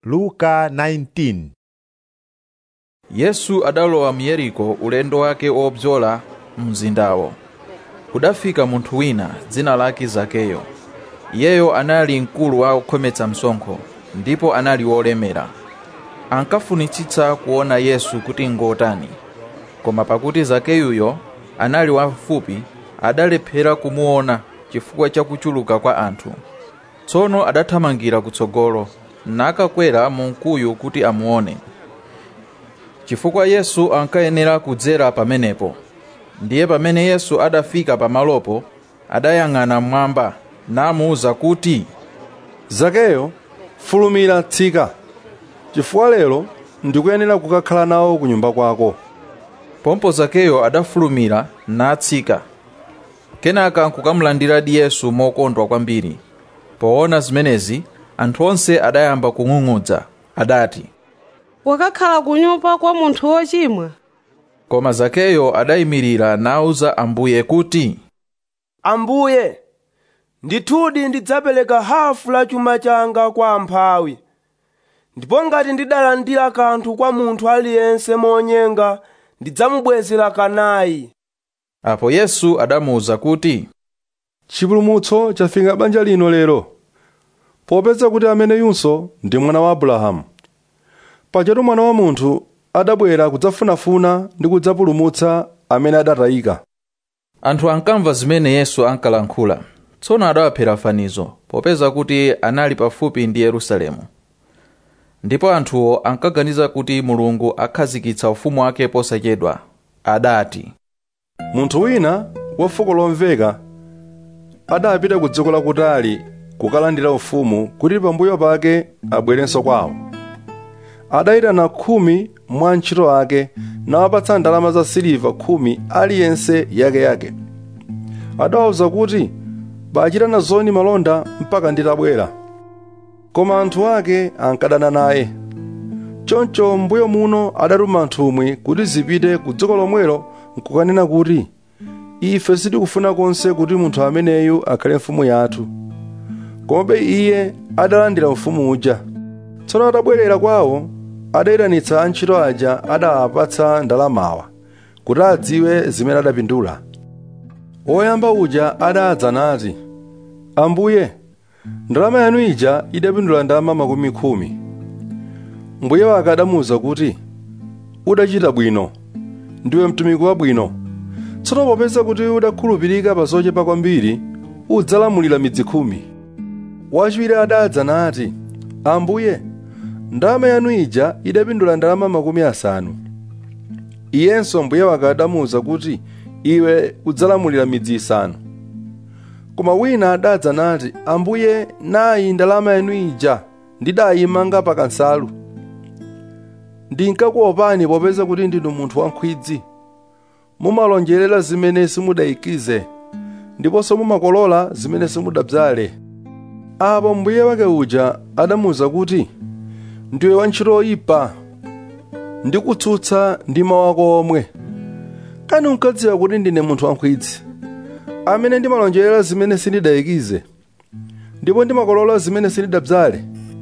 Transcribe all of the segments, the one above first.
luka 19 yesu adalowa mu yeriko ulendo wake wobzola mzindawo kudafika munthu wina dzina lake zakeyo iyeyo anali mkulu wa okhometsa msonkho ndipo anali wolemera ankafunitsitsa kuona yesu kuti ngotani koma pakuti zakeyuyo anali wamfupi adalephera kumuona chifukwa cha kuchuluka kwa anthu tsono adathamangira kutsogolo nakakwera mu mkuyu kuti amuone chifukwa yesu ankayenera kudzera pamenepo ndiye pamene yesu adafika pamalopo adayang'ana mmwamba namuwuza kuti zakeyo fulumira tsika chifukwa lero ndikuyenera kukakhala nawo ku nyumba kwako pompo zakeyo adafulumira natsika kenaka nkukamulandiradi yesu mokondwa kwambiri poona zimenezi anthu onse adayamba kung'ung'udza adati wakakhala ku nyumba kwa munthu wochimwa koma zakeyo adayimirira nawuza ambuye kuti ambuye ndithudi ndidzapereka hafu la chuma changa kwa amphawi ndipo ngati ndidalandira kanthu kwa munthu aliyense monyenga ndidzamubwezera kanayi apo yesu adamuwuza kuti chipulumutso chafika banja lino lero popeza kuti ameneyunso ndi mwana wa abrahamu pajatu mwana wa munthu adabwera kudzafunafuna ndi kudzapulumutsa amene adatayika anthu ankamva zimene yesu ankalankhula tsono adawaphera fanizo popeza kuti anali pafupi ndi yerusalemu ndipo anthuwo ankaganiza kuti mulungu akhazikitsa ufumu wake posachedwa adati munthu wina wa fuko lomveka adapita ku dziko lakutali kukalandira ufumu kuti pambuyo pake abwerenso kwawo adayitana khumi mwa antchito ake nawapatsa ndalama za siliva khumi aliyense yakeyake adawawuza kuti bachitana zoni malonda mpaka nditabwera koma anthu ake ankadana naye choncho mbuyo muno adatuma nthumwi kuti zipite ku dziko lomwelo nkukanena kuti ife sitikufuna konse kuti munthu ameneyu akhale mfumu yathu komabe iye adalandira ufumu uja tsono atabwerera kwawo adayitanitsa antchito aja adawapatsa ndalamawa kuti adziwe zimene adapindula woyamba uja adadza nati ambuye ndalama yanu ija idapindula ndalama makumi khumi mbuye wake adamuwuza kuti udachita bwino ndiwe mtumiki wabwino tsono popeza kuti udakhulupirika pa zochepa kwambiri udzalamulira midzi khumi wachiwiri adadza nati ambuye ndalama yanu ija idapindula ndalama makumi asanu iyenso mbuye wake adamuwuza kuti iwe udzalamulira midzi isanu koma wina adadza nati ambuye nayi ndalama yanu ija ndidayimanga pa kansalu ndinkakuopani popeza kuti ndinu munthu wankhwidzi mumalonjerera zimene simudayikize ndiponso mumakolola zimene simudabzale apo mbuye wake uja adamuwuza kuti ndiwe wantchito oyipa ndikutsutsa ndi mawu ako omwe kani unkadziwa kuti ndine munthu wankhwidzi amene ndimalonjerera zimene sindidayikize ndipo ndimakolola zimene sindidabzale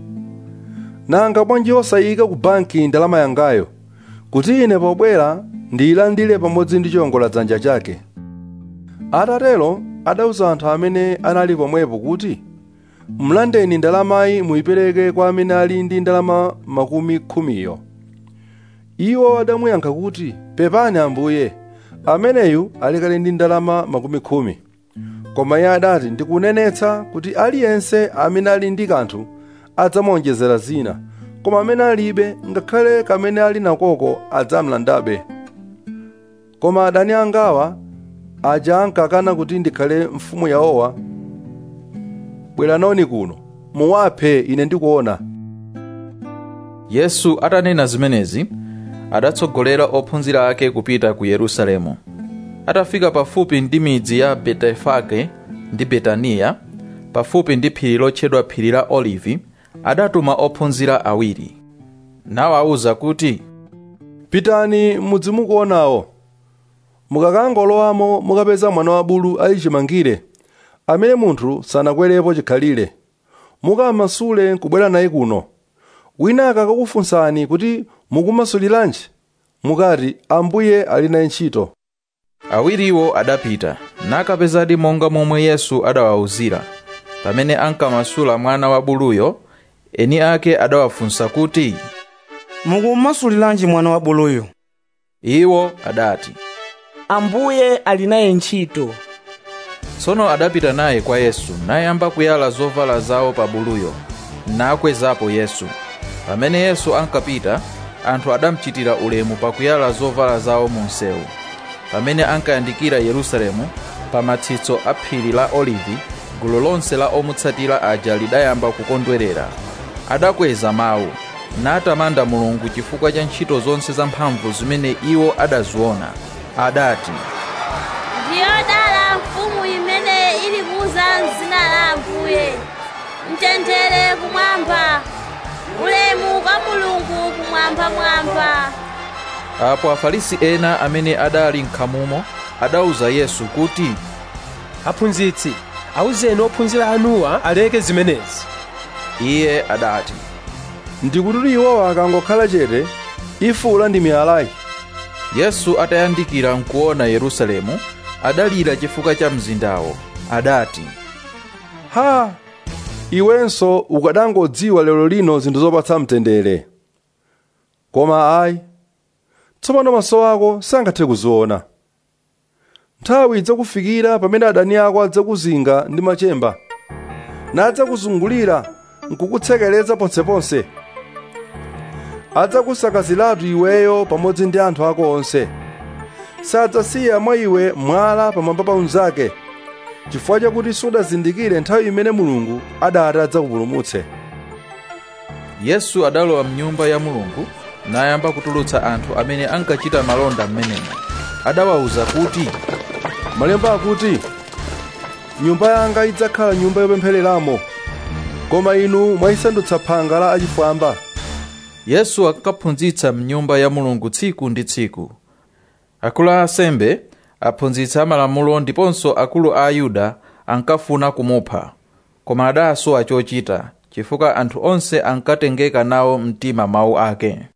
nanga bwanji osayika ku banki ndalama yangayo kuti ine pobwera ndiyilandire pamodzi ndi chiwongoladzanja chake atatero adawuza anthu amene anali pomwepo kuti mlandeni ndalamayi muyipereke kwa amene ali ndi ndalama makumi khumiyo iwo adamuyankha kuti pepani ambuye ameneyu ali kale ndi ndalama makumi khumi koma iye adati ndikunenetsa kuti aliyense amene ali ndi kanthu adzamuonjezera zina koma amene alibe ngakhale kamene ali nakoko adzamlandabe koma adani angawa aja ankakana kuti ndikhale mfumu yawowa bweranoni kuno muwaphe ine ndikuona yesu atanena zimenezi adatsogolera ophunzira ake kupita ku yerusalemu atafika pafupi ndi midzi ya betefage ndi betaniya pafupi ndi phiri lotchedwa phiri la olivi adatuma ophunzira awiri nawawuza kuti pitani mudzi mukuonawo mukakangolowamo mukapeza mwana wa bulu ali chimangire amene munthu sanakwerepo chikhalire mukamasule nkubwera naye kuno wina akakufunsani kuti mukumasuliranji mukati ambuye ali naye ntchito awiriwo adapita nakapezadi monga momwe yesu adawawuzira pamene ankamasula mwana wa buluyo eni ake adawafunsa kuti mukumasuliranji mwana wa buluyo iwo adati ambuye ali naye ntchito tsono adapita naye kwa yesu nayamba kuyala zovala zawo pa buluyo nakwezapo yesu pamene yesu ankapita anthu adamuchitira ulemu pakuyala zovala zawo mu msewu pamene ankayandikira yerusalemu pa matsitso a phiri la olivi gulu lonse la omutsatira aja lidayamba kukondwerera adakweza mawu natamanda mulungu chifukwa cha ntchito zonse zamphamvu zimene iwo adaziona adati ndiyodala mfumu imene ilikuza mzina la ambuye mtendere kumwamba ulemu kwa mulungu kumwambamwamba apo afarisi ena amene adali nkhamumo adawuza yesu kuti aphunzitsi awuzeni ophunzira anuwa aleke zimenezi iye adati ndikuti iwowa akangokhala chete ifula ndi miyalayi yesu atayandikira nkuona yerusalemu adalira chifukwa cha mzindawo adati ha iwenso ukadangodziwa lero lino zinthu zopatsa mtendere koma ayi tsopano maso ako sangathe kuziona nthawi idzakufikira pamene adani ako adzakuzinga ndi machemba nadzakuzungulira nkukutsekereza ponseponse adzakusakaziratu iweyo pamodzi ndi anthu ako onse sadzasiya mwa iwe mwala pamwamba pa unzake chifukwa chakuti sudazindikire nthawi imene mulungu adati adzakupulumutse yesu adalowa mnyumba ya mulungu nayamba kutulutsa anthu amene ankachita malonda m'menemo adawawuza kuti malemba akuti nyumba yanga idzakhala nyumba yopemphereramo koma inu mwayisandutsa phanga la achifwamba yesu ankaphunzitsa mnyumba ya mulungu tsiku ndi tsiku akulu a asembe aphunzitsi amalamulo ndiponso akulu a ayuda ankafuna kumupha koma adasowa chochita chifukwa anthu onse ankatengeka nawo mtima mawu ake